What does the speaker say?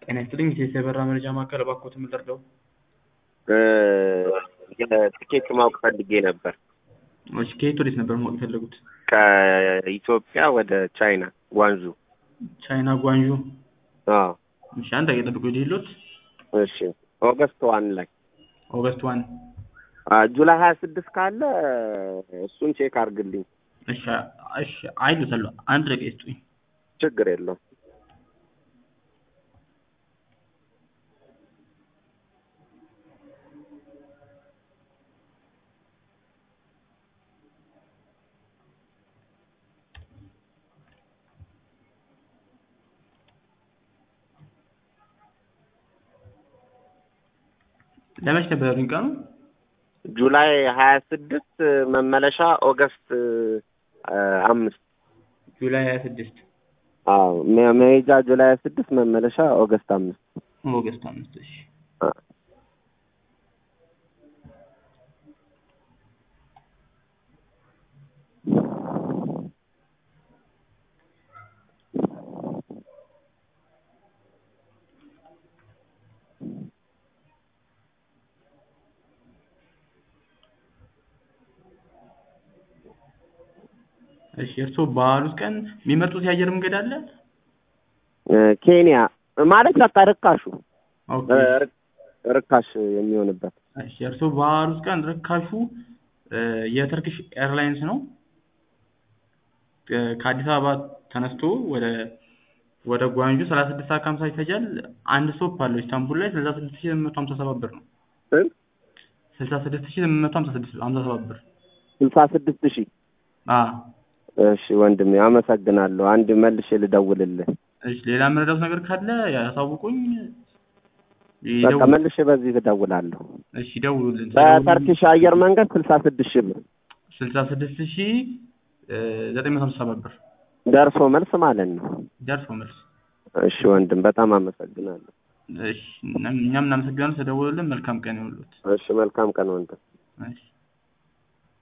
ጤና ይስጥልኝ የኢትዮ የበራ መረጃ ማዕከል እባክዎትን ምን ልርዳው? ትኬት ማወቅ ፈልጌ ነበር። እሺ ከየት ወዴት ነበር ማወቅ የፈለጉት? ከኢትዮጵያ ወደ ቻይና ጓንዙ። ቻይና ጓንዡ። አዎ እሺ አንድ ደቂቃ ጠብቁ ይሄድሎት እሺ። ኦገስት ዋን ላይ ኦገስት ዋን አ፣ ጁላይ ሀያ ስድስት ካለ እሱን ቼክ አድርግልኝ። እሺ እሺ አይሉታለሁ አንድ ደቂቃ ይስጡኝ። ችግር የለውም። ለመች ነበር ያሉኝ ቀኑ? ጁላይ ሀያ ስድስት መመለሻ ኦገስት አ፣ አምስት ጁላይ ሀያ ስድስት አዎ መ- መሄጃ ጁላይ ሀያ ስድስት መመለሻ ኦገስት አምስት ኦገስት አምስት እሺ አ፣ እሺ እርስዎ ባሉት ቀን የሚመጡት የአየር መንገድ አለ? እ፣ ኬንያ ማለት በቃ ርካሹ ኦኬ እ፣ ር- ርካሽ የሚሆንበት እሺ እርስዎ ባሉት ቀን ርካሹ እ፣ የተርኪሽ ኤርላይንስ ነው። እ፣ ከአዲስ አበባ ተነስቶ ወደ ወደ ጓንጁ ሰላሳ ስድስት ሰዓት ከሀምሳ ይፈጃል። አንድ ስቶፕ አለው ኢስታንቡል ላይ ስልሳ ስድስት ሺህ ስምንት መቶ ሀምሳ ሰባት ብር ነው። ስንት? ስልሳ ስድስት ሺህ ስምንት መቶ ሀምሳ ስድስት ሀምሳ ሰባት ብር ስልሳ ስድስት ሺህ አ እሺ ወንድሜ አመሰግናለሁ። አንድ መልሼ ልደውልልህ። እሺ ሌላ የምረዳውት ነገር ካለ ያሳውቁኝ። በቃ ይደውሉ- መልሼ በዚህ እደውላለሁ። እሺ ደውሉልን። በተርኪሽ አየር መንገድ ስልሳ ስድስት ሺህ ብር ስልሳ ስድስት ሺህ ዘጠኝ መቶ ሀምሳ ሰባት ብር ደርሶ መልስ ማለት ነው። ደርሶ መልስ። እሺ ወንድም በጣም አመሰግናለሁ። እሺ እኛም እናመሰግናለን ስለደወሉልን። መልካም ቀን ይሁንልዎት። እሺ መልካም ቀን ወንድም። እሺ